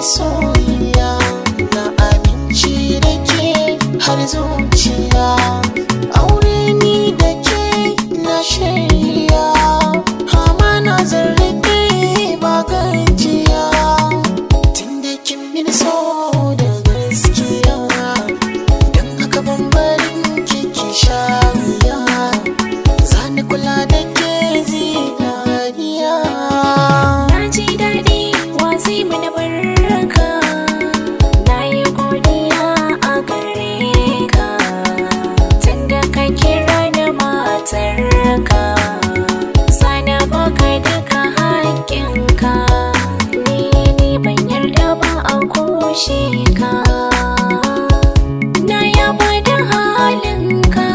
masoyiya na aminci da ke har zuciya aure ni da ke na shirya hama na zarrike ba gajiya tun da kin min so da gaskiya don haka bambarin kiki shariya zani kula da ke zinariya Na ji daɗi wazi mana barka Na yi godiya a gare ka Tunda ka kira da matarka Sana baka daga haƙƙinka Ni ni ban yarda ba a kushe ka Na yaba da halinka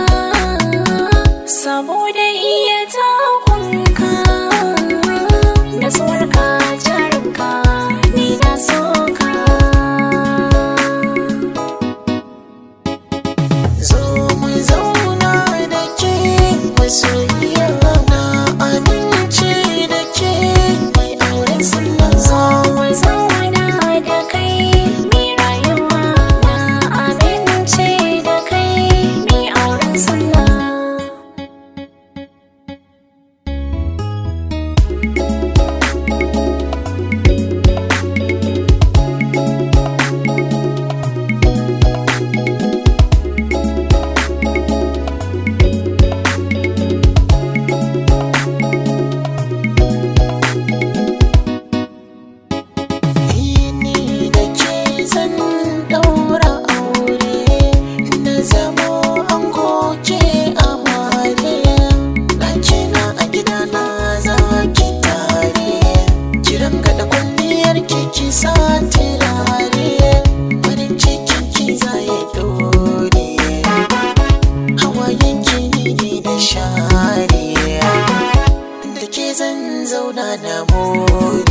Saboda iya takunka da tsuwarka jarumka ni na so ka zo mu zauna da ke masoyiya na amince da ke mai auren sunan zo mu zauna da kai mi rayuwa na amince da kai mi auren sunna ni da ke zan daura aure na zamo an goke amare ɗaki na a gida na za ki tare kiran gada kwalliyar kiki sa turare farin cikin ki za ya dore hawayen ki ne da share da ke zan zauna na more